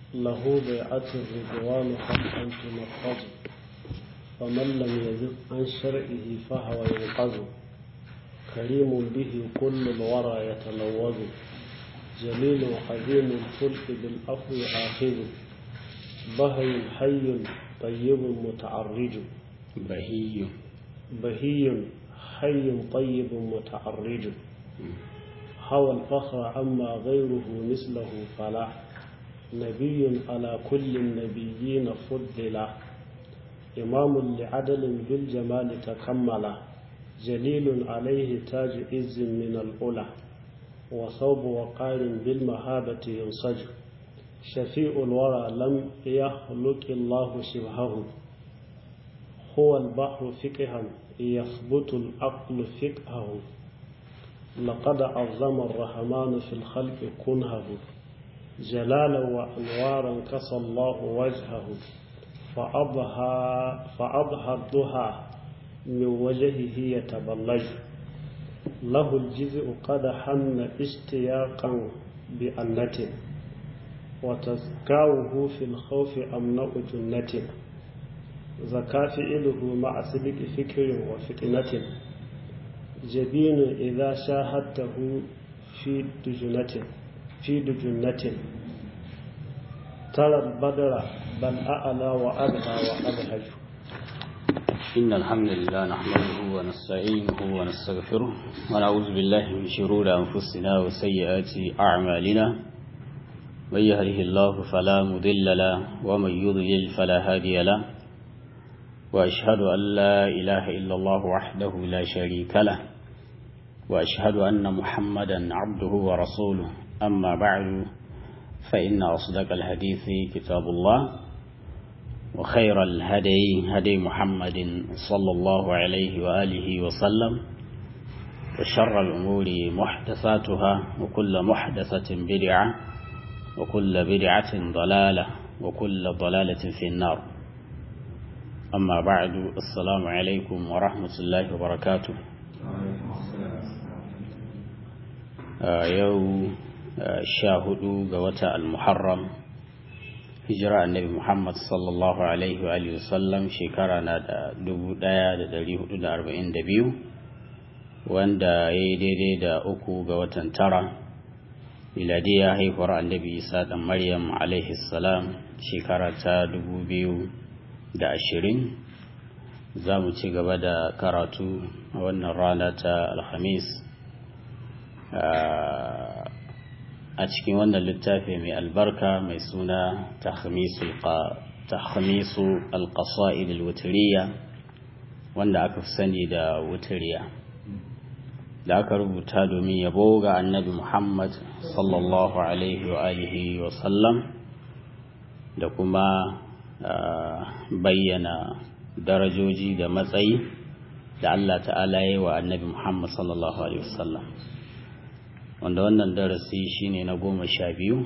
له بيعة الرضوان حقا تنفذ فمن لم يزد عن شرعه فهو ينقذ كريم به كل الورى يتلوذ جليل عظيم الخلق بالعفو آخذ بهي حي طيب متعرج بهي بهي حي طيب متعرج هوى الفخر عما غيره مثله فلا نبي على كل النبيين فضل إمام لعدل بالجمال تكمل جليل عليه تاج عز من الأولى وصوب وقار بالمهابة ينسج شفيع الورى لم يخلق الله شبهه هو البحر فقها يثبت العقل فقهه لقد عظم الرحمن في الخلق كنهه جلالا وأنوارا كسى الله وجهه فأضحى فأضحى الضحى من وجهه يتبلج له الجزء قد حن اشتياقا بأنة وتزكاؤه في الخوف أمنع جنة زكاة فعله مع سبق فكر وفتنة جبين إذا شاهدته في دجنة في دجنة ترى البدر بل أعلى وأبهى وأبهج إن الحمد لله نحمده ونستعينه ونستغفره ونعوذ بالله من شرور أنفسنا وسيئات أعمالنا من يهده الله فلا مضل له ومن يضلل فلا هادي له وأشهد أن لا إله إلا الله وحده لا شريك له وأشهد أن محمدا عبده ورسوله أما بعد فإن أصدق الحديث كتاب الله وخير الهدي هدي محمد صلى الله عليه وآله وسلم وشر الأمور محدثاتها وكل محدثة بدعة وكل بدعة ضلالة وكل ضلالة في النار أما بعد السلام عليكم ورحمة الله وبركاته يوم شاهدوا قوة المحرم hijira annabi Muhammad sallallahu Alaihi wa sallam shekara na da dubu ɗaya da dari hudu da arba'in da biyu wanda ya yi daidai da uku ga watan tara miladiya haihuwar annabi Isa ɗan Maryam alaihi salam shekara ta dubu biyu da ashirin za mu ci gaba da karatu a wannan rana ta alhamis a cikin wannan littafi mai albarka mai suna tahmisu alƙasa'id alwutiriya wanda aka fi sani da wutiriya da aka rubuta domin yabo ga annabi muhammad sallallahu alaihi wa alihi wa sallam da kuma bayyana darajoji da matsayi da allah ta'ala yi wa annabi muhammad sallallahu alaihi wa sallam wanda wannan darasi shine na goma sha biyu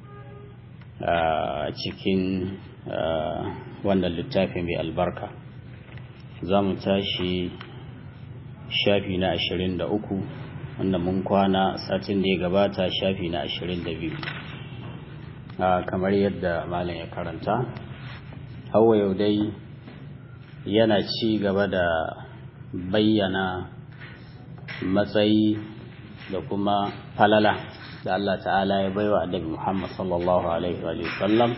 a cikin wannan littafi mai albarka za mu tashi shafi na ashirin da uku wanda mun kwana satin da ya gabata shafi na ashirin da biyu kamar yadda malam ya karanta hawa yau dai yana ci gaba da bayyana matsayi da kuma falala da Allah ta'ala ya baiwa annabi Muhammad sallallahu alaihi wa sallam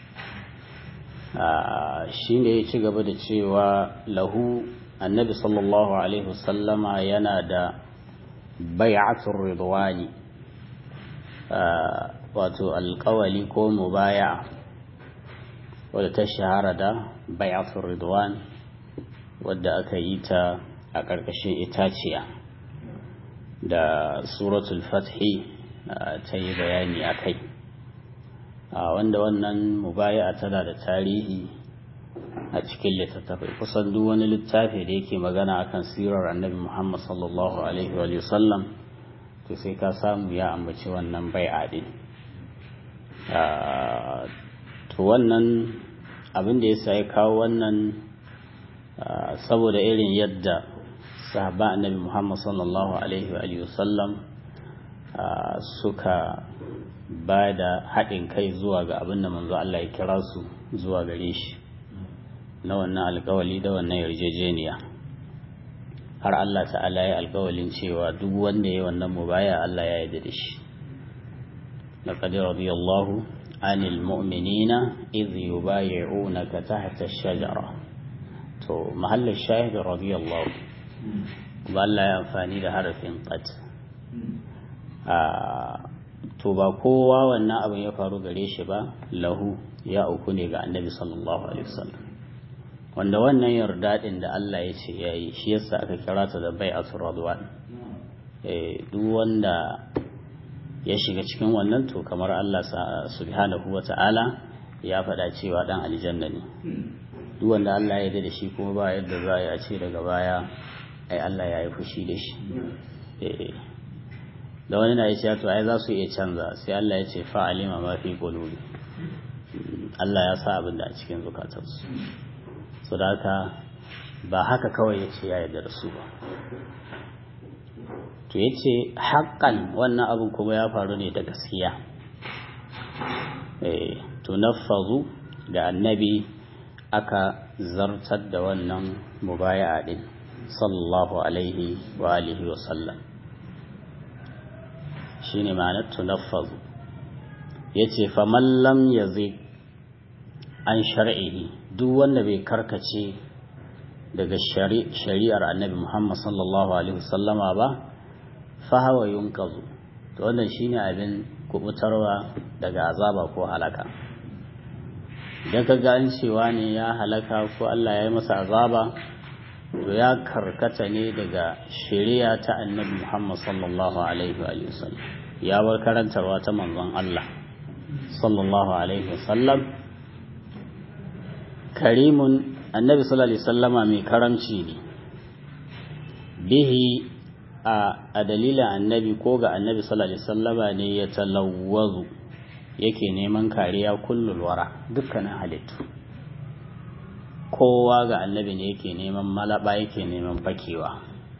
shi ne ya ci gaba da cewa lahu annabi sallallahu alaihi wasallama yana da bai'atul ridwani wato alkawali ko mubaya wadda ta shahara da bai'atul ridwan wadda aka yi ta a ƙarƙashin itaciya da suratul fathi ta yi bayani a kai wanda wannan mubaya tana da tarihi a cikin littattafai kusan duk wani littafi da yake magana akan sirar annabi muhammad sallallahu alaihi wa sallam to sai ka samu ya ambaci wannan bai'a din to wannan abin da ya ya kawo wannan saboda irin yadda sahaba annabi Muhammad sallallahu alaihi wa sallam suka ba da haɗin kai zuwa ga abin da manzo Allah ya kira su zuwa gare shi na wannan alkawali da wannan yarjejeniya har Allah ta'ala ya alkawalin cewa duk wanda ya wannan mubaya Allah ya yarda da shi laqad radiyallahu anil mu'minina idh yubayyi'unaka tahta ash-shajara to mahallin shahid radiyallahu ba Allah ya amfani da harafin qad to ba kowa wannan abin ya faru gare shi ba lahu ya uku ne ga annabi sallallahu alaihi wasallam wanda wannan yarda din da Allah ya ce yayi shi yasa aka kira ta da bai'atul radwan eh duk wanda ya shiga cikin wannan to kamar Allah subhanahu wata'ala ya faɗa cewa dan aljanna ne duk wanda Allah ya yarda da shi kuma ba yadda za a ce daga baya ai Allah ya yi fushi da shi eh da wani na ya to ai za su iya canza sai Allah ya ce fa'alima ma fi qulubi Allah ya sa abin da a cikin zukatansu so da haka ba haka kawai ya ce ya yarda da su ba to ya ce haƙƙan wannan abin kuma ya faru ne da gaskiya to nafazu da annabi aka zartar da wannan mubaya'a din sallallahu alaihi wa alihi wa sallam shine ma'anar tunaffazu yace faman lam yazid an shar'ihi duk wanda bai karkace daga shari'ar annabi Muhammad sallallahu alaihi wasallama ba fa hawa yunqazu to wannan shine abin kubutarwa daga azaba ko halaka idan ka ga an cewa ne ya halaka ko Allah ya yi masa azaba to ya karkata ne daga shari'a ta annabi Muhammad sallallahu alaihi wa sallam ya bar karantarwa ta manzon Allah sallallahu alaihi wa sallam karimun annabi sallallahu alaihi wasallama mai karamci ne bihi a dalilin annabi ko ga annabi sallallahu alaihi wasallama ne ya talawwazu yake neman kariya kullul wara dukkanin halittu kowa ga annabi ne yake neman malaba yake neman fakewa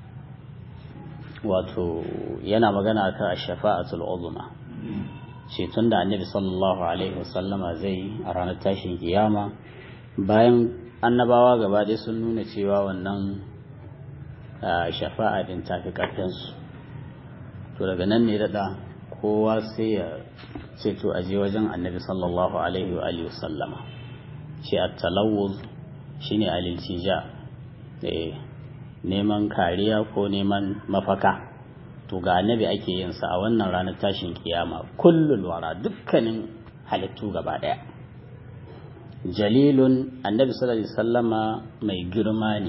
wato yana magana kan shafa'atul uzma ceton da annabi sallallahu alaihi wasallama zai a ranar tashin kiyama bayan annabawa gaba ɗaya sun nuna cewa wannan shafa'a din tafi ƙarfinsu to daga nan ne daɗa kowa sai ya ce to aje wajen annabi sallallahu alaihi wa alihi wasallama ce at-talawuz shine aliltija neman kariya ko neman mafaka to ga annabi ake yin sa a wannan ranar tashin kiyama kullul wara dukkanin halittu gaba daya jalilun annabi sallallahu alaihi wasallama mai girma ne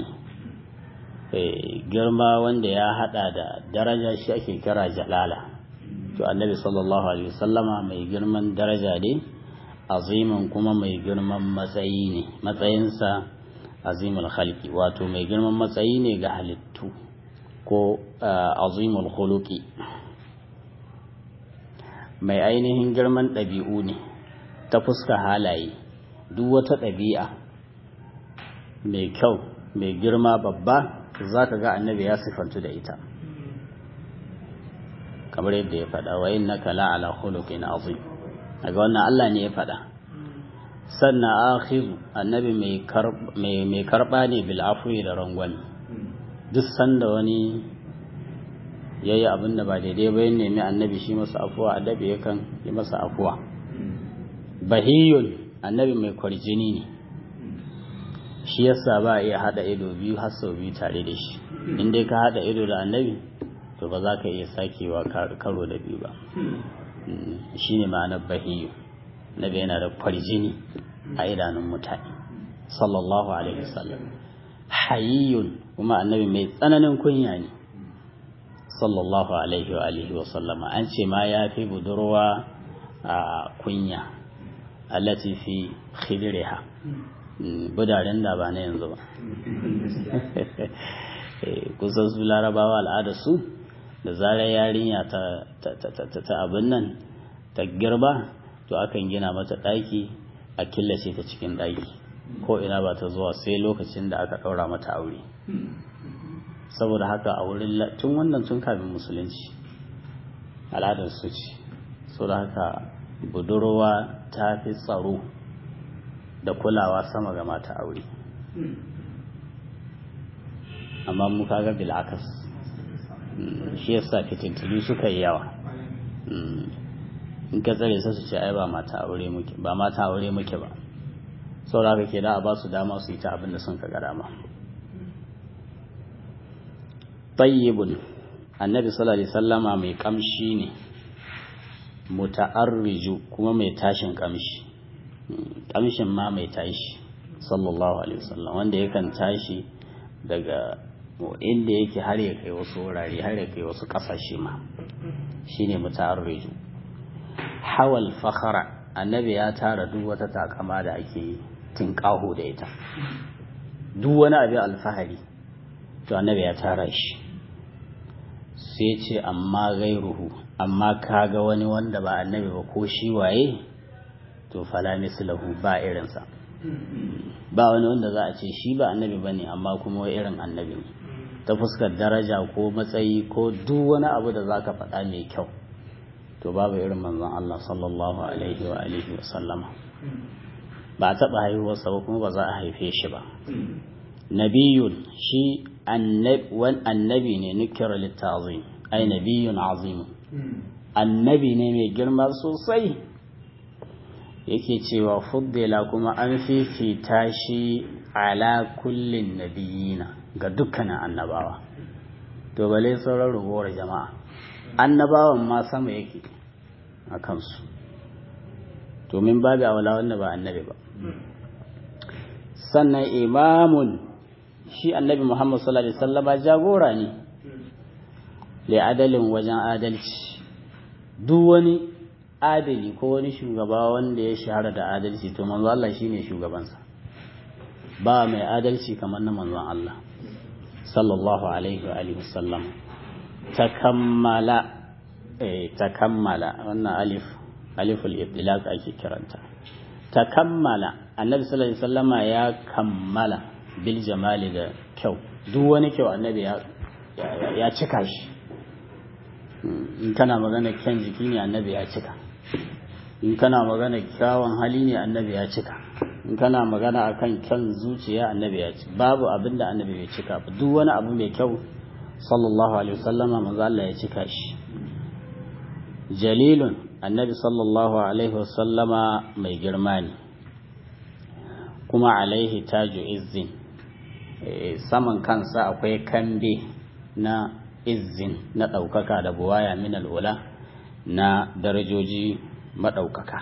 girma wanda ya hada da daraja shi ake kira jalala to annabi sallallahu alaihi wasallama mai girman daraja ne azimin kuma mai girman matsayi ne matsayinsa azimul khalqi wato mai girman matsayi ne ga halittu ko azimul khuluqi mai ainihin girman ɗabi'u ne ta fuska halaye duk wata ɗabi'a mai kyau mai girma babba za ka ga annabi ya sifantu da ita kamar yadda ya faɗa wa innaka la'ala khuluqin azim daga wannan Allah ne ya faɗa sannan akhiru annabi mai karɓa ne bil afwi da rangwami duk sanda wani ya yi abin da ba daidai ba ya nemi annabi shi masa afuwa adabi yakan yi masa afuwa bahiyun annabi mai kwarjini ne shi yasa ba a iya haɗa ido biyu har sau biyu tare da shi in dai ka haɗa ido da annabi to ba za ka iya sakewa karo da biyu ba shi ne ma'anar bahiyu nabi yana da kwarjini a idanun mutane sallallahu alaihi wasallam hayyun kuma annabi mai tsananin kunya ne sallallahu alaihi wa alihi wa sallama an ce ma ya fi budurwa a kunya allati fi khidriha budaren da ba na yanzu ba kusan su larabawa al'ada su da zarar yarinya ta abin nan ta girba to akan gina mata ɗaki a killace ta cikin ɗaki ko ina ba ta zuwa sai lokacin da aka ɗaura mata aure saboda haka a wurin tun wannan tun kafin musulunci al'adar su ce so da haka budurwa ta fi tsaro da kulawa sama ga mata aure amma mu kaga bil'akas shi yasa fitintunu suka yi yawa in ka tsare su ce ai ba mata aure muke ba mata aure muke ba saboda haka ke da a ba su dama su yi ta abin da sun ka ga dama tayyibun annabi sallallahu alaihi sallama mai kamshi ne muta'arriju kuma mai tashin kamshi kamshin ma mai tashi sallallahu alaihi wasallam wanda yakan tashi daga inda yake har ya kai wasu wurare har ya kai wasu kasashe ma shine muta'arriju hawal fakhara annabi ya tara duk wata takama da ake yi tinkaho da ita duk wani abin alfahari to annabi ya tara shi sai ce amma gairuhu amma kaga wani wanda ba annabi ba ko shi waye to fala mislahu ba irinsa ba wani wanda za a ce shi ba annabi bane amma kuma wai irin annabi ne ta fuskar daraja ko matsayi ko duk wani abu da zaka faɗa mai kyau to babu irin manzon Allah sallallahu alaihi wa alihi wa sallama ba a taɓa haihuwarsa ba kuma ba za a haife shi ba nabiyun shi annabi ne nukira littazim ai nabiyun azim annabi ne mai girma sosai yake cewa fuddila kuma an fifita shi ala kullin nabiyina ga dukkanin annabawa to bale sauran ragowar jama'a annabawan ma sama yake a kansu to min babu awala wanda ba annabi ba sannan imamun shi annabi Muhammad sallallahu alaihi wasallama jagora ne li adalin wajen adalci duk wani adali ko wani shugaba wanda ya shahara da adalci to manzo Allah shine shugabansa ba mai adalci kamar na manzon Allah sallallahu alaihi wa alihi wasallam takammala eh takammala wannan alif aliful itlaq ake kiranta takammala annabi sallallahu alaihi wasallama ya kammala bil jamali da kyau duk wani kyau annabi ya cika shi in kana magana kyan jiki ne annabi ya cika in kana magana kyawun hali ne annabi ya cika in kana magana akan kyan zuciya annabi ya cika babu abin da annabi bai cika ba duk wani abu mai kyau sallallahu alaihi wasallama manzo Allah ya cika shi jalilun annabi sallallahu alaihi wasallama mai girma ne kuma alaihi taju izzin saman kansa akwai kambe na izzin na ɗaukaka da buwaya min al'ula na darajoji maɗaukaka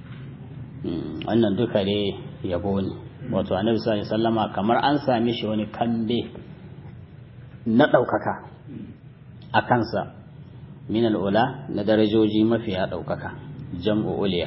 wannan duka ne yabo ne wato annabi sallallahu alaihi sallama kamar an sami shi wani kambe na ɗaukaka a kansa min al'ula na darajoji mafiya ɗaukaka jam'u uliya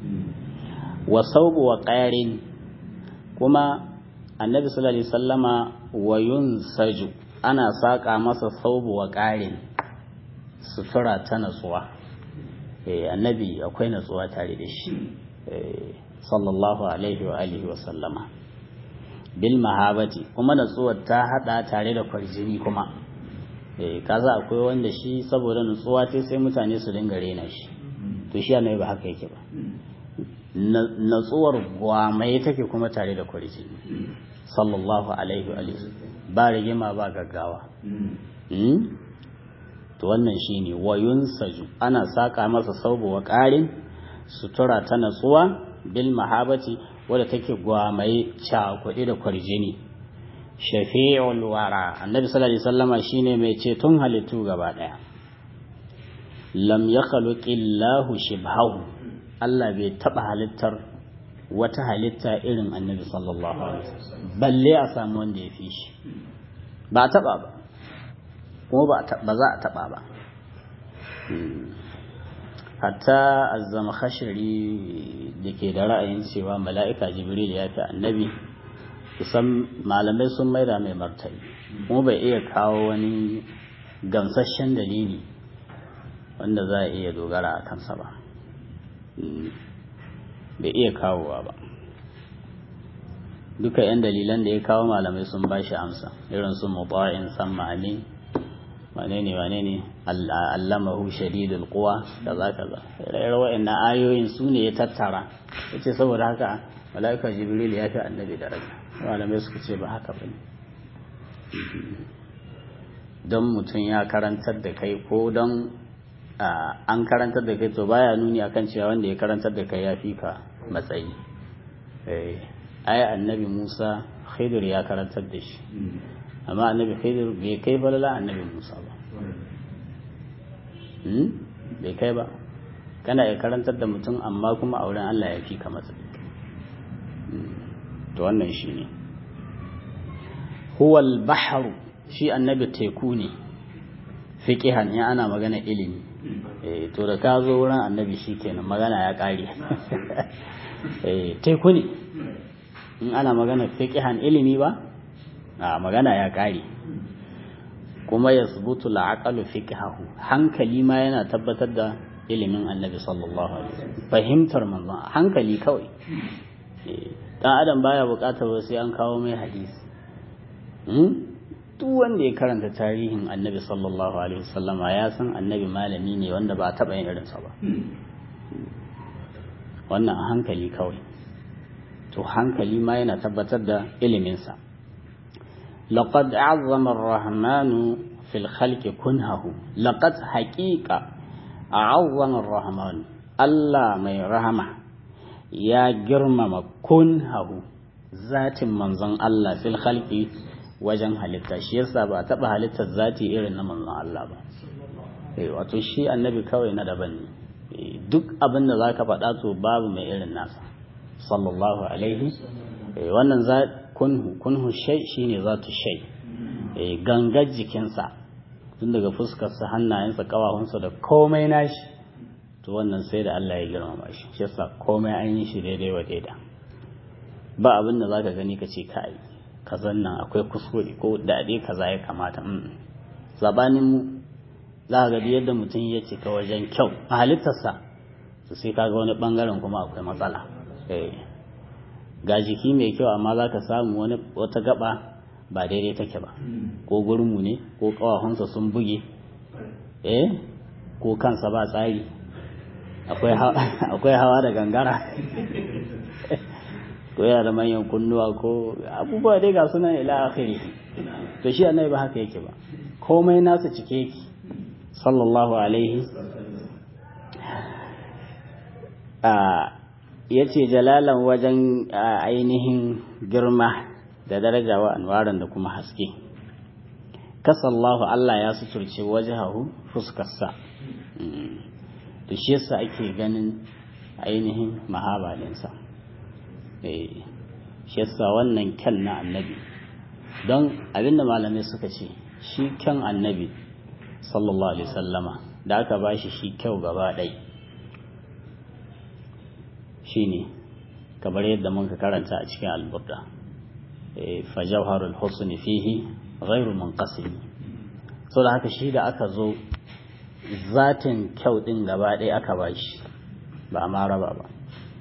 wa saubu wa ƙarin kuma annabi sallallahu alaihi sallama wa yunsaju ana saƙa masa saubu wa ƙarin sutura ta natsuwa eh annabi akwai natsuwa tare da shi sallallahu alaihi wa alihi wa sallama bil mahabati kuma natsuwar ta hada tare da kwarjini kuma eh kaza akwai wanda shi saboda natsuwa ce sai mutane su dinga rena shi to shi annabi ba haka yake ba natsuwar gwamai take kuma tare da kwarji sallallahu alaihi wa ba rigima ba gaggawa to wannan shine wayun saju ana saka masa saubu wa ƙarin sutura ta natsuwa bil mahabati wadda take gwamai cakuɗi da kwarjini shafi'ul wara annabi sallallahu alaihi wasallama shine mai ceton halittu gaba daya lam yakhluqillahu shibhahu Allah bai taɓa halittar wata halitta irin annabi sallallahu alaihi wasallam balle a samu wanda ya fi shi ba a taɓa ba kuma ba za a taɓa ba hatta azzama khashiri da ke da ra'ayin cewa mala'ika jibril ya fi annabi kusan malamai sun maida mai martani kuma bai iya kawo wani gamsasshen dalili wanda za a iya dogara a kansa ba bai iya kawowa ba duka 'yan dalilan da ya kawo malamai sun ba shi amsa irin su mutu'in san ma'ani wane ne wane ne allamahu shadidul quwa kaza kaza rayar wa'annan ayoyin su ne ya tattara yace saboda haka malaika jibril ya fi annabi daraja malamai suka ce ba haka bane don mutum ya karantar da kai ko don an karantar da kai to baya nuni akan cewa wanda ya karantar da kai ya fi ka matsayi ai annabi musa khidir ya karantar da shi amma annabi khidir bai kai balala annabi musa ba bai kai ba kana ya karantar da mutum amma kuma a wurin allah ya fi ka matsayi to wannan shi ne huwal baharu shi annabi teku ne fiqihan ya ana magana ilimi eh to da ka zo wurin annabi shikenan magana ya kare eh teku ne in ana magana fiqihan ilimi ba a magana ya kare kuma yasbutu al-aqlu fiqhahu hankali ma yana tabbatar da ilimin annabi sallallahu alaihi wasallam fahimtar manzon hankali kawai dan adam baya bukatar sai an kawo mai hadisi duk wanda ya karanta tarihin annabi sallallahu alaihi wasallama ya san annabi malami ne wanda ba taɓa yin irinsa ba wannan a hankali kawai to hankali ma yana tabbatar da iliminsa laqad azzama ar-rahmanu fil khalqi kunhahu laqad haqiqa azzama ar-rahman Allah mai rahama ya girmama kunhahu zatin manzon Allah fil khalqi wajen halitta shi yasa ba taɓa halittar zati irin na manzon Allah ba wato shi annabi kawai na daban ne duk abin da zaka faɗa to babu mai irin nasa sallallahu alaihi wannan za kunhu kunhu shay shine zatu shay gangar jikinsa tun daga fuskarsa hannayensa kawahunsa da komai nashi to wannan sai da Allah ya girmama shi shi yasa komai an yi shi daidai wa daida ba abin da zaka gani ka ce kai kazan nan akwai kuskure ko daɗe kaza ya kamata sabanin mu za ga yadda mutum ya cika wajen kyau a halittarsa to sai kaga wani bangaren kuma akwai matsala ga jiki mai kyau amma za ka samu wani wata gaba ba daidai take ba ko gurmu ne ko kawahunsa sun buge eh ko kansa ba tsari akwai hawa da gangara ko yana da manyan kunnuwa ko abubuwa dai ga sunan ila akhiri to shi annabi ba haka yake ba komai nasa cike yake sallallahu alaihi a yace jalalan wajen ainihin girma da daraja wa anwaran da kuma haske kasallahu Allah ya suturce wajahu fuskarsa to shi yasa ake ganin ainihin mahabalinsa shi yasa wannan kyan na annabi don abinda malamai suka ce shi kyan annabi sallallahu alaihi sallama da aka ba shi shi kyau gaba ɗai shi ne kamar yadda muka karanta a cikin alburda fajawharul husni fihi ghairu munqasim so da haka shi da aka zo zatin kyau din gaba ɗaya aka ba shi ba ma raba ba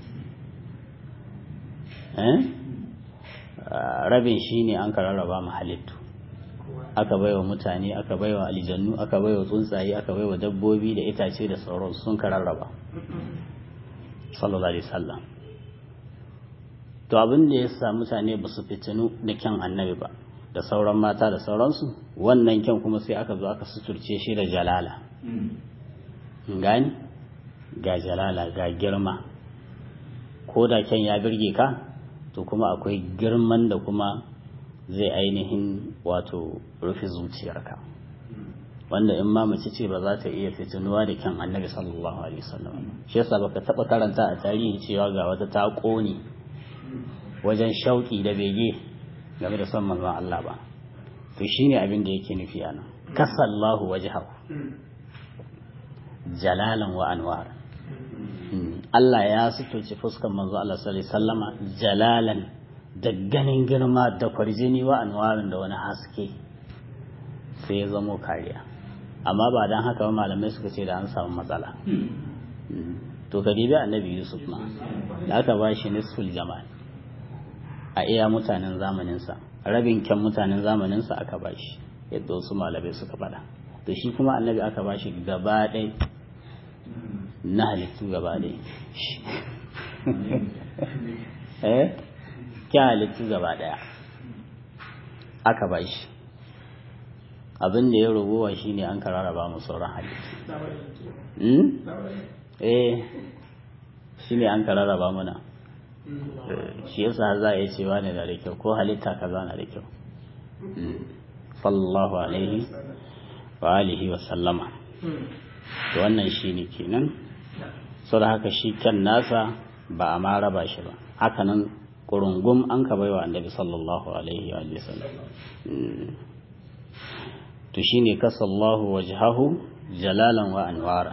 rabin shi ne an ka rarraba mu halittu aka baiwa mutane aka baiwa aljannu aka baiwa tsuntsaye aka baiwa dabbobi da itace da sauran sun ka rarraba sallallahu alaihi wasallam to abin da ya sa mutane ba su fitinu da kyan annabi ba da sauran mata da sauransu wannan kyan kuma sai aka zo aka suturce shi da jalala gani ga jalala ga girma ko da kyan ya birge ka to kuma akwai girman da kuma zai ainihin wato rufe zuciyarka wanda in ma mace ce ba za ta iya fitinuwa da kyan annabi sallallahu alaihi wasallam shi yasa baka taba karanta a tarihi cewa ga wata ta kone wajen shauki da bege game da son manzon Allah ba to shine abin da yake nufi anan kasallahu wajhahu jalalan wa anwar Allah ya suturci fuskar manzo Allah sallallahu alaihi wasallama jalalan da ganin girma da kwarjini wa anwarin da wani haske sai ya zamo kariya amma ba dan haka ba malamai suka ce da an samu matsala to ka dibi annabi Yusuf ma da aka ba shi nisful jamal a iya mutanen zamaninsa rabin kyan mutanen zamaninsa aka ba shi yadda wasu malamai suka faɗa to shi kuma annabi aka ba shi gaba ɗaya na halittu gaba ɗaya eh kyan halittu gaba ɗaya aka ba shi abin da ya rubuwa shi ne an kararraba mu sauran halittu eh shi ne an kararraba muna shi yasa za a iya cewa ne da da kyau ko halitta kaza na da kyau sallallahu alaihi wa alihi wa sallama to wannan shi ne kenan sau da haka shi kan nasa ba a ma raba shi ba haka nan ƙurungum an ka baiwa annabi sallallahu alaihi wa sallam to shi ne kasallahu wajhahu jalalan wa anwara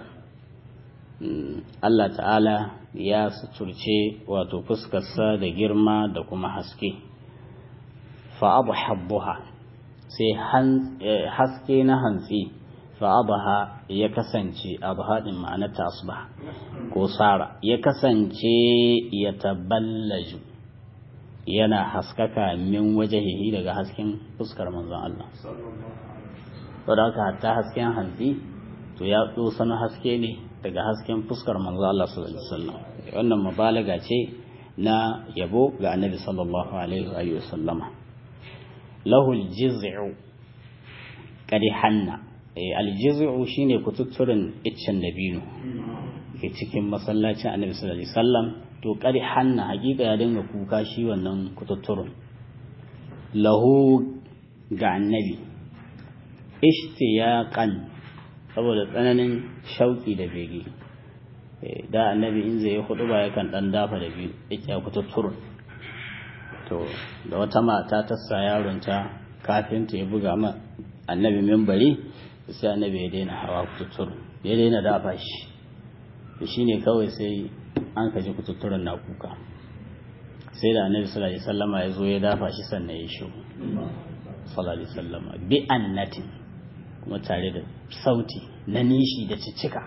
Allah ta'ala ya suturce wato fuskarsa da girma da kuma haske fa abu habbuha sai haske na hantsi fa'abaha ya kasance abhaɗin ma'anarta asbah ko sara ya kasance ya taballaju yana haskaka min wajahihi daga hasken fuskar manzon Allah wadda haka hatta hasken hantsi to ya na haske ne daga hasken fuskar manzon Allah sallallahu alaihi wasallam wannan mubalaga ce na yabo ga annabi sallallahu alaihi wa sallama lahul jiz'u kadi hanna aljizu shine kututturin iccen dabino ke cikin masallacin annabi sallallahu alaihi wasallam to kadi hanna hakika ya dinga kuka shi wannan kututturin lahu ga annabi ishtiyaqan saboda tsananin shauki da bege da annabi in zai hudu ba yakan dan dafa da biyu yake kututturin to da wata mata ta sa yaronta kafin ta ya buga ma annabi mimbari sai annabi ya daina hawa kututtur ya daina dafa shi to shine kawai sai an kaji kututturen na kuka sai da annabi sallallahu alaihi wasallama ya zo ya dafa shi sannan ya shigo sallallahu alaihi wasallama bi annati kuma tare da sauti na nishi da cicika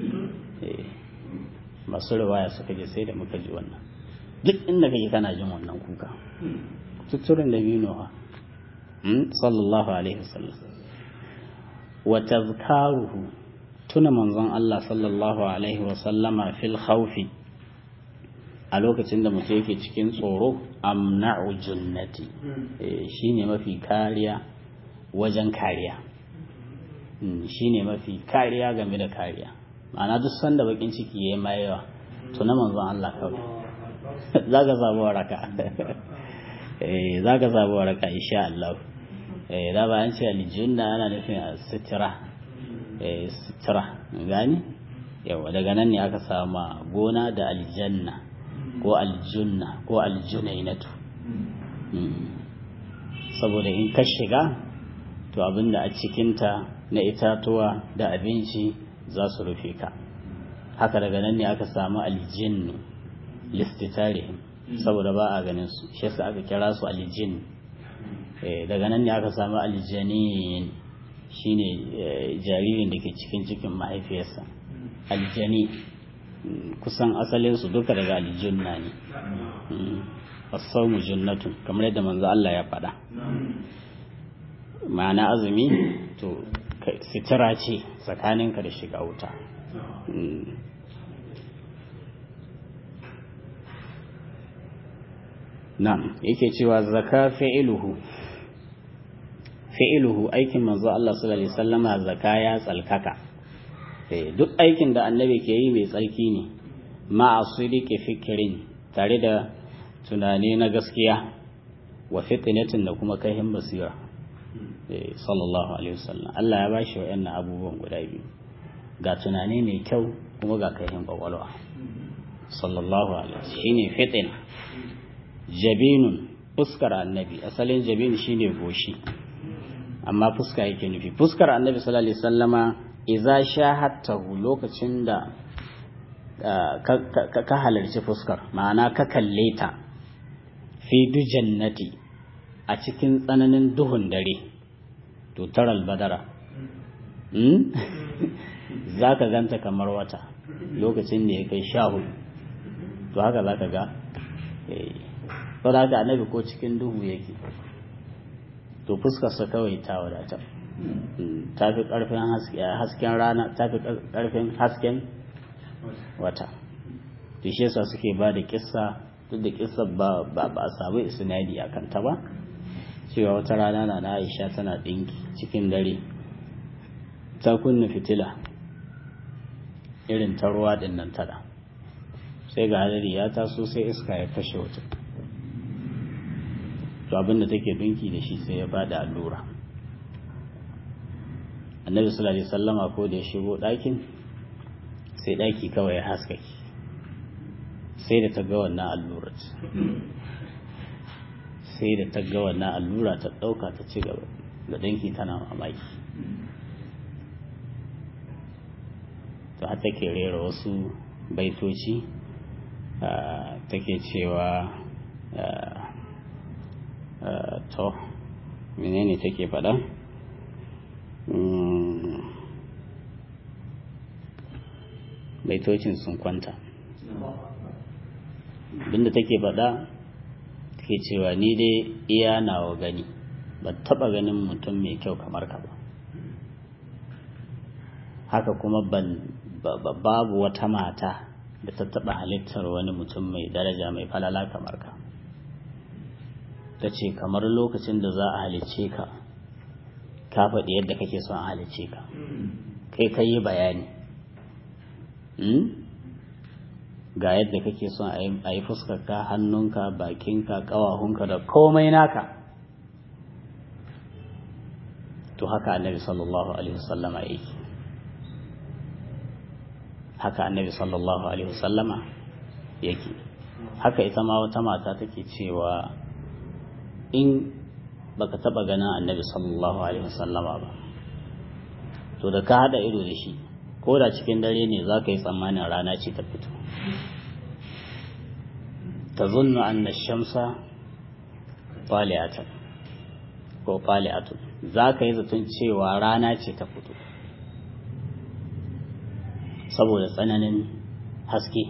masu riwaya suka je sai da muka ji wannan duk inda kake kana jin wannan kuka kututturen da biyu nawa sallallahu alaihi wasallam wa tazkaruhu tuna manzon Allah sallallahu alaihi wa sallama fil khawfi a lokacin da mutum yake cikin tsoro amna'u junnati shine mafi kariya wajen kariya shine mafi kariya game da kariya ma'ana duk sanda bakin ciki yayi mai yawa tuna manzon Allah kawai zaka samu waraka eh zaka samu waraka insha Allah da ba an ce aljunna ana nufin sitira sitira gani yawa daga nan ne aka sama gona da aljanna ko aljunna ko aljunainatu saboda in ka shiga to abinda a cikinta na itatuwa da abinci za su rufe ka haka daga nan ne aka samu aljinnu listitarihim saboda ba a ganin su shi yasa aka kira su aljinnu daga nan ne aka samu aljanin shine jaririn da ke cikin cikin mahaifiyarsa aljani kusan asalinsu duka daga aljunna ne asaumu junnatun kamar yadda manzo Allah ya faɗa ma'ana azumi to sitira ce tsakaninka da shiga wuta na'am yake cewa zaka fi'iluhu fi'iluhu aikin manzo Allah sallallahu alaihi wasallama zaka ya tsalkaka duk aikin da annabi ke yi mai tsarki ne ma'a sidiki fikirin tare da tunani na gaskiya wa fitinatin da kuma kaihin basira sallallahu alaihi wasallam Allah ya bashi wayannan abubuwan guda biyu ga tunani mai kyau kuma ga kaihin kwakwalwa sallallahu alaihi wasallam shine fitina jabinun fuskar annabi asalin jabin shine goshi amma fuska yake nufi fuskar annabi sallallahu alaihi wasallama idza shahattahu lokacin da ka halarci fuskar ma'ana ka kalle ta fi dujannati a cikin tsananin duhun dare to taral badara za ka ganta kamar wata lokacin da ya kai sha hudu to haka za ka ga sau da haka annabi ko cikin duhu yake to fuskarsa kawai ta wadata ta fi ƙarfin hasken rana ta fi ƙarfin hasken wata to shi yasa suke ba da kissa duk da kissa ba ba a samu isnadi a kanta ba cewa wata rana na na Aisha tana ɗinki cikin dare ta kunna fitila irin ta ruwa ɗin nan tada sai ga hadari ya taso sai iska ya kashe wuta to abinda take ɗinki da shi sai ya bada allura annabi sallallahu alaihi wasallama ko da ya shigo ɗakin sai ɗaki kawai ya haskaki sai da ta ga wannan allura sai da ta ga wannan allura ta ɗauka ta ci gaba da ɗinki tana mamaki to har take rera wasu baitoci take cewa to menene take faɗa baitocin sun kwanta abinda take faɗa take cewa ni dai iya nawa gani ba taɓa ganin mutum mai kyau kamar ka ba haka kuma ban babu wata mata da ta taɓa halittar wani mutum mai daraja mai falala kamar ka ta ce kamar lokacin da za a halicce ka ka faɗi yadda kake son a halicce ka kai ka yi bayani ga yadda kake son a yi fuskarka hannunka bakinka ƙawahunka da komai naka to haka annabi sallallahu alaihi wasallama yake haka annabi sallallahu alaihi wasallama yake haka ita ma wata mata take cewa in baka taba ganin annabi sallallahu alaihi wasallama ba to da ka hada ido da shi ko da cikin dare ne za ka yi tsammanin rana ce ta fito ta zunnu anna shamsa fali'atan ko fali'atun za ka yi zaton cewa rana ce ta fito saboda tsananin haske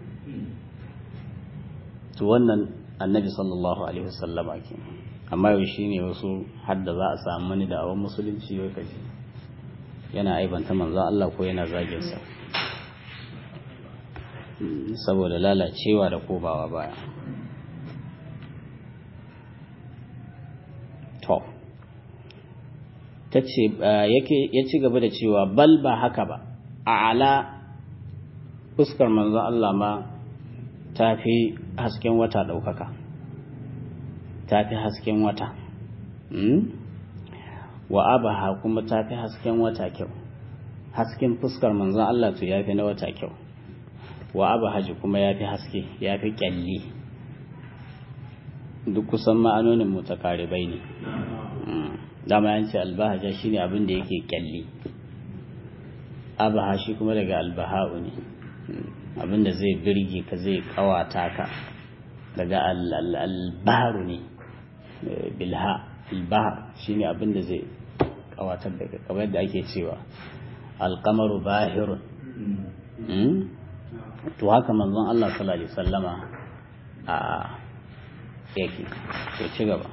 to wannan annabi sallallahu alaihi wasallama ke amma yau shi ne wasu hadda za a samu wani da awon musulunci yau kaji yana aibanta manzo Allah ko yana zaginsa saboda lalacewa da kobawa baya to ta ce ya ci gaba da cewa bal ba haka ba a ala fuskar manzo Allah ma ta fi hasken wata ɗaukaka ta fi hasken wata wa abaha kuma ta fi hasken wata kyau hasken fuskar manzon Allah to ya fi na wata kyau wa abahaji kuma ya fi haske ya fi kyalli duk kusan ma'anonin mutakaribai ne dama yan ce albahaja shine abin da yake kyalli abaha shi kuma daga albaha'u ne abin da zai birge ka zai kawata ka daga albaharu ne bilha albahar shine abin da zai kawatar da kamar da ake cewa alkamaru bahirun to haka manzon Allah sallallahu alaihi wasallama a yake to ci gaba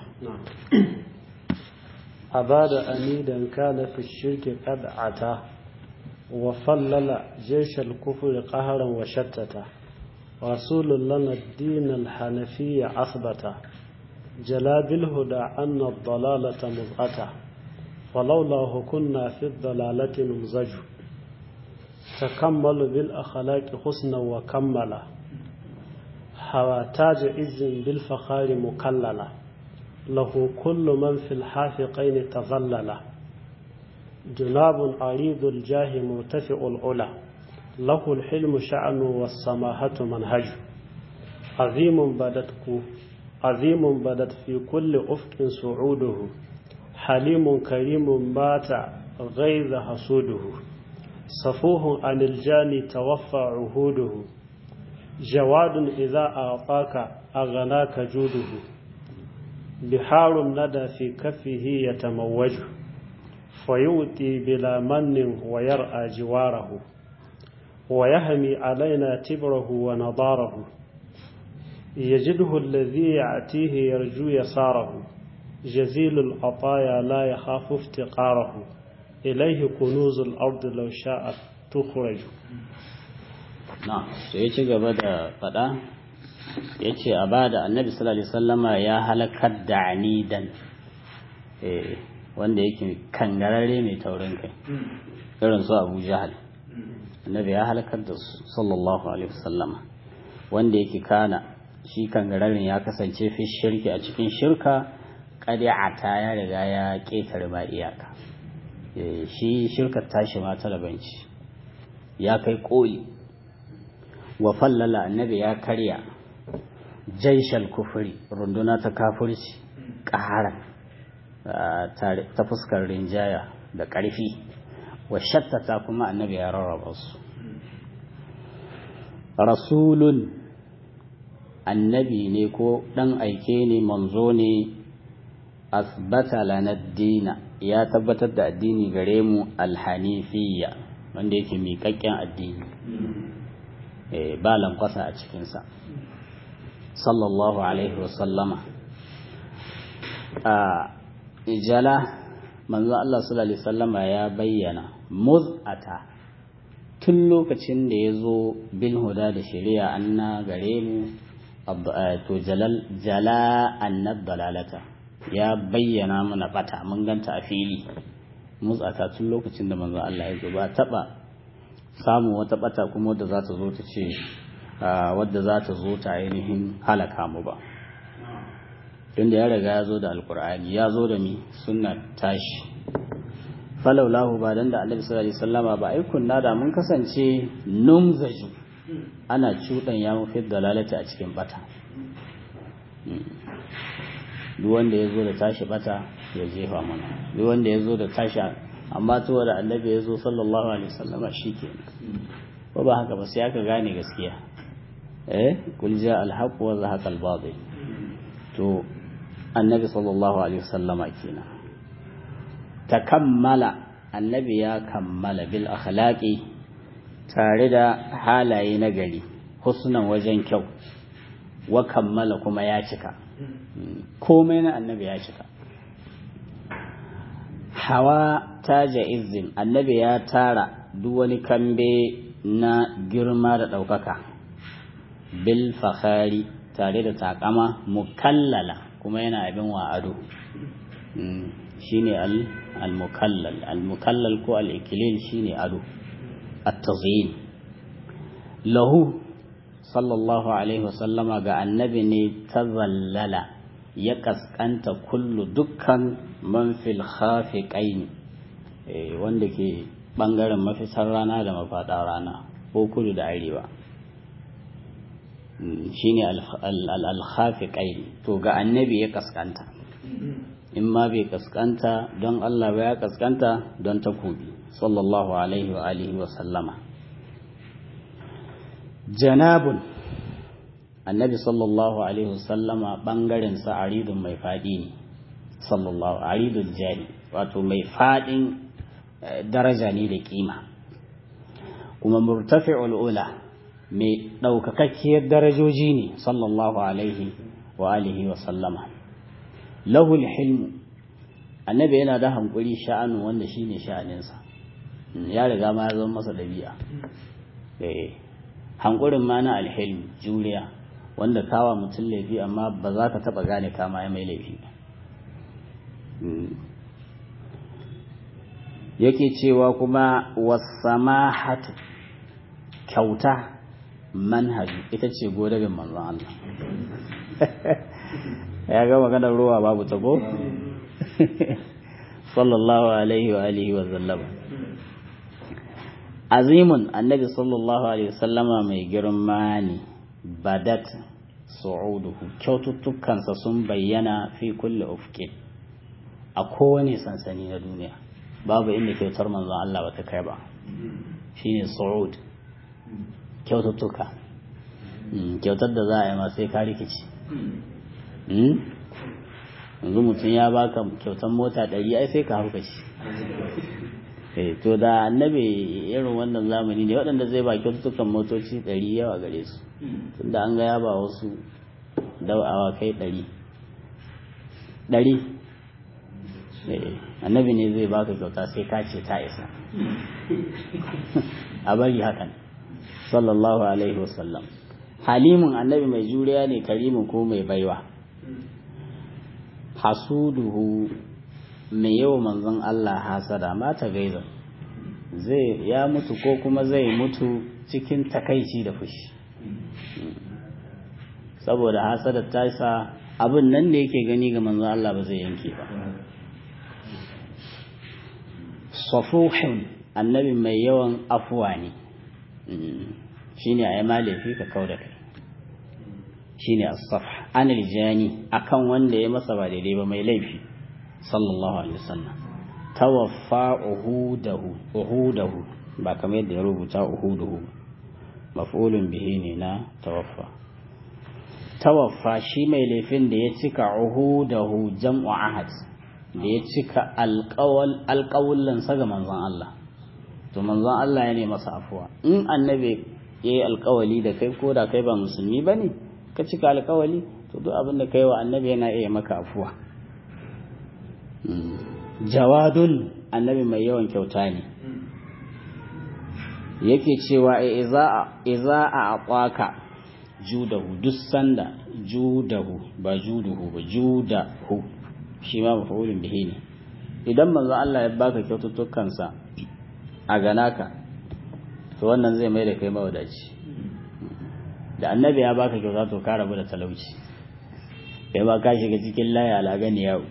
أباد أميدا كان في الشرك قد عتا وفلل جيش الكفر قهرا وشتتا رسول لنا الدين الحنفي أثبت جلا بالهدى أن الضلالة مضغة ولولاه كنا في الضلالة نمزج تكمل بالأخلاق حسنا وكمل حوى تاج عز بالفخار مكللا له كل من في الحافقين تظلل جناب عريض الجاه مرتفع العلا له الحلم شأن والسماحة منهج عظيم بدت عظيم بدت في كل أفق صعوده حليم كريم بات غيظ حسوده صفوه عن الجاني توفى عهوده جواد إذا أعطاك أغناك جوده بحار الندى في كفه يتموج فيؤتي بلا من ويرأى جواره ويهمي علينا تبره ونضاره يجده الذي يأتيه يرجو يساره جزيل العطايا لا يخاف افتقاره إليه كنوز الأرض لو شاءت تخرج na sai ya ci gaba da faɗa ya ce a ba da annabi sallallahu alaihi wasallama ya halakar da anidan eh wanda yake kangararre mai taurin kai irin su abu jahal annabi ya halakar da su sallallahu alaihi wasallama wanda yake kana shi kangararren ya kasance fi shirki a cikin shirka ƙari'ata ya riga ya ƙetare ma iyaka shi shirkar tashi ma talabanci ya kai ƙoli wa fallala annabi ya karya jaishal kufuri runduna ta kafurci ƙaharan ta fuskar rinjaya da ƙarfi wa shattata kuma annabi ya rarraba su rasulun annabi ne ko ɗan aike ne manzo ne asbata lana dina ya tabbatar da addini gare mu alhanifiyya wanda yake miƙaƙƙen addini ba lankwasa a cikinsa sallallahu alaihi wasallama a ijala manzo Allah sallallahu alaihi wasallama ya bayyana muz'ata tun lokacin da ya zo bil huda da shari'a anna gare mu to jalal jala annab dalalata ya bayyana mana bata mun ganta a fili muz'ata tun lokacin da manzo Allah ya zo ba taba samu wata bata kuma wadda za ta zo ta ce wadda za ta zo ta ainihin halaka mu ba tunda ya riga ya zo da alkur'ani ya zo da mi sunna tashi falaulahu ba dan da annabi sallallahu alaihi wasallama ba ai kunna da mun kasance numzaju ana cudan ya mafi dalalata a cikin bata duk wanda ya zo da tashi bata ya jefa mana duk wanda ya zo da tashi amma tuwa da annabi ya zo sallallahu alaihi wasallama shikenan ko ba haka ba sai aka gane gaskiya eh kul ja al haqq wa zahaqa al batil to annabi sallallahu alaihi wasallama kenan takammala annabi ya kammala bil akhlaqi tare da halaye na gari husnan wajen kyau wa kammala kuma ya cika komai na annabi ya cika hawa taja izin annabi ya tara duk wani kambe na girma da ɗaukaka bil fakhari tare da takama mukallala kuma yana abin wa ado shine al-mukallal al-mukallal ko al-ikilil shine ado at-tazyin lahu sallallahu alaihi wasallama ga annabi ne tazallala ya kaskanta kullu dukkan man fil khafiqaini wanda ke bangaren mafitar rana da mafada rana ko kudu da arewa shine al-khafiqaini to ga annabi ya kaskanta in ma bai kaskanta don Allah ba ya kaskanta don takobi sallallahu alaihi wa alihi wa sallama janabun annabi sallallahu alaihi wa sallama bangaren sa aridun mai fadi ne sallallahu aridul jari wato mai fadin daraja ne da kima kuma murtafi'ul ula mai daukakakkiyar darajoji ne sallallahu alaihi wa alihi wa sallama lahul hilmu annabi yana da hankuri sha'anu wanda shine sha'aninsa ya riga ma ya zama masa dabi'a eh hankurin ma na alhilm juriya wanda kawa mutum laifi amma ba za ka taba gane kama ya mai laifi yake cewa kuma wasamahatu kyauta manhaji ita ce godabin manzon Allah ya ga maganar ruwa babu tago sallallahu alaihi wa alihi wa sallama azimun annabi sallallahu alaihi wasallama mai girma ne badat su'uduhu kyaututtukansa sun bayyana fi kulli ufqin a kowane sansani na duniya babu inda kyautar manzon Allah ba ta kai ba shine su'ud kyaututtuka kyautar da za a yi ma sai ka rikici yanzu mutum ya baka kyautar mota ɗari ai sai ka hauka shi to da annabi irin wannan zamani ne waɗanda zai ba kyaututtukan motoci ɗari yawa gare su tunda an ga ya ba wasu dawawa kai ɗari ɗari annabi ne zai baka kyauta sai ka ce ta isa a bari hakan sallallahu alaihi wasallam halimun annabi mai juriya ne karimin ko mai baiwa hasuduhu mai yawa manzon Allah hasada mata gaiza zai ya mutu ko kuma zai mutu cikin takaici da fushi saboda hasada ta sa abin nan da yake gani ga manzon Allah ba zai yanke ba safuhin annabi mai yawan afuwa ne shine a yi laifi ka kau da kai shine as-safh anil jani akan wanda ya masa ba daidai ba mai laifi sallallahu alaihi wasallam tawaffa uhudahu uhudahu ba kamar yadda ya rubuta uhuduhu maf'ulun bihi ne na tawaffa tawaffa shi mai laifin da ya cika uhudahu jam'u ahad da ya cika alƙawal alƙawullansa ga manzon Allah to manzon Allah ya ne masa afuwa in annabi ya yi alƙawali da kai ko da kai ba musulmi ba ne ka cika alƙawali to duk abin da kai wa annabi yana iya maka afuwa jawadun annabi mai yawan kyauta ne yake cewa iza a aƙwaka judahu duk sanda judahu ba juduhu ba judahu shi ma mafa'ulun bihi ne idan manzo Allah ya baka kyaututtukansa a ganaka to wannan zai mai da kai mawadaci da annabi ya baka kyauta to ka rabu da talauci kai ba ka shiga cikin laya alagani yau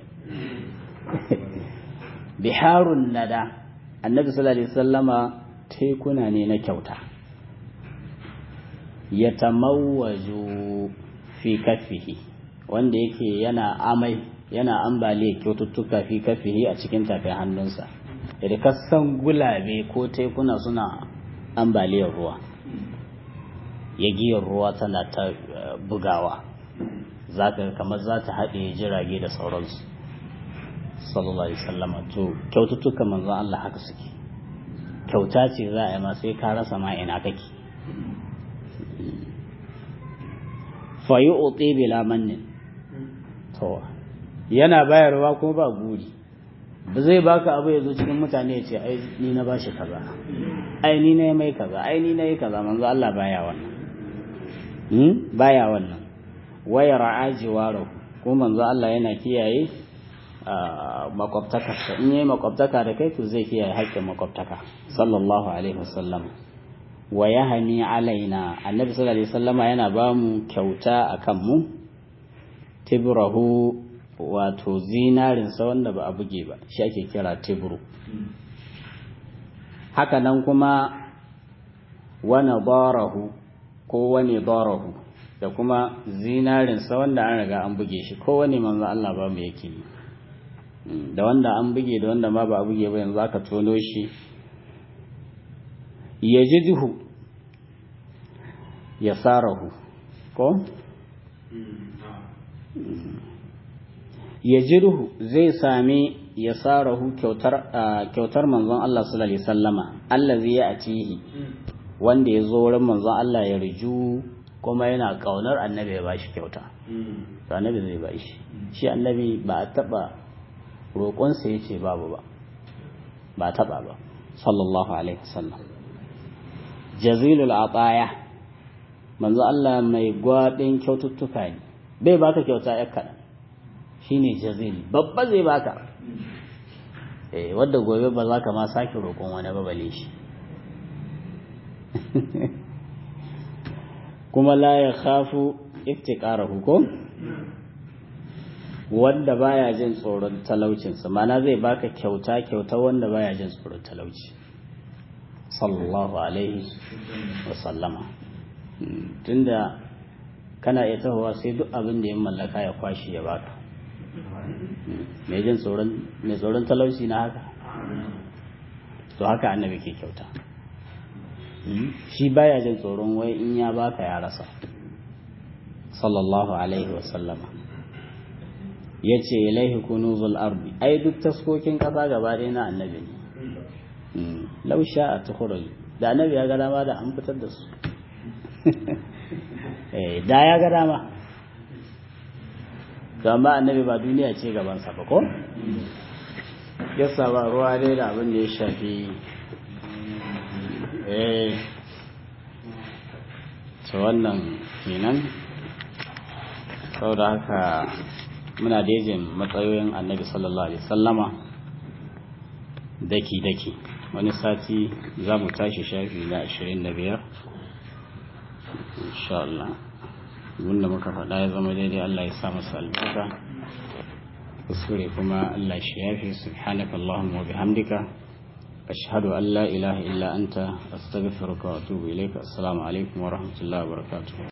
biharun nada annabi sallallahu alaihi wasallama tekuna ne na kyauta ya tamawwaju fi kafihi wanda yake yana amai yana ambaliyar kyaututtuka fi kafihi a cikin tafin hannunsa da kasan gulabe ko tekuna suna ambaliyar ruwa yagiyar ruwa tana ta bugawa zaka kamar za ta haɗe jirage da sauransu sallallahu alaihi wasallam to kyaututtuka manzon Allah haka suke kyauta ce za a yi ma sai ka rasa ma ina kake fa yu'ti bila mannin to yana bayarwa kuma ba guri ba zai baka abu ya zo cikin mutane ya ce ai ni na bashi kaza ai ni na mai kaza ai ni na yi kaza manzo Allah baya wannan hmm baya wannan waya ra'a jiwaro ko manzo Allah yana kiyaye makwabtaka in yayi makwabtaka da kai to zai kiyaye haƙƙin makwabtaka sallallahu alaihi wasallam wa yahni alaina annabi sallallahu alaihi wasallama yana ba mu kyauta akan mu tibrahu wato zinarinsa wanda ba a buge ba shi ake kira tibru haka nan kuma wani barahu ko wani barahu da kuma zinarinsa wanda an riga an buge shi ko wani manzo Allah ba mu yake yi da wanda an buge da wanda ma ba a buge ba yanzu aka tono shi ya ji duhu ya sarahu ko ya jirhu zai sami ya sarahu kyautar manzon Allah sallallahu alaihi sallama allazi ya atihi wanda ya zo wurin manzon Allah ya riju kuma yana kaunar annabi ya bashi kyauta to annabi zai bashi shi annabi ba a taba roƙonsa ya ce babu ba ba a taba ba sallallahu alaihi wasallam jazilul ataya manzo Allah mai gwadin kyaututtuka ne bai baka kyauta ya kaɗan shine jazili babba zai baka eh wanda gobe ba za ka ma sake roƙon wani ba bale shi kuma la ya khafu iftiqarahu ko wanda baya jin tsoron talaucinsa mana zai baka kyauta kyauta wanda baya jin tsoron talauci sallallahu alaihi wa sallama tunda kana iya tahowa sai duk abin da ya mallaka ya kwashi ya baka mai jin tsoron mai tsoron talauci na haka to haka annabi ke kyauta shi baya jin tsoron wai in ya baka ya rasa sallallahu alaihi wasallama ya ce ilaihi kunuzul ardi ai duk taskokin kasa gaba ɗaya na annabi ne lausha a tuhurai da annabi ya ga dama da an fitar da su da ya ga dama to amma annabi ba duniya ce gabansa ba ko yasa ba ruwa dai da abin da ya shafi eh to wannan kenan saboda haka muna dejin matsayoyin annabi sallallahu alaihi sallama daki-daki wani sati za mu tashi shafi na 25 insha Allah wanda muka faɗa ya zama daidai Allah ya sa masa albarka kuskure kuma Allah shi yafi subhanaka Allahumma wa bihamdika ashhadu an la ilaha illa anta astaghfiruka wa atubu ilayka assalamu alaikum wa rahmatullahi wa barakatuh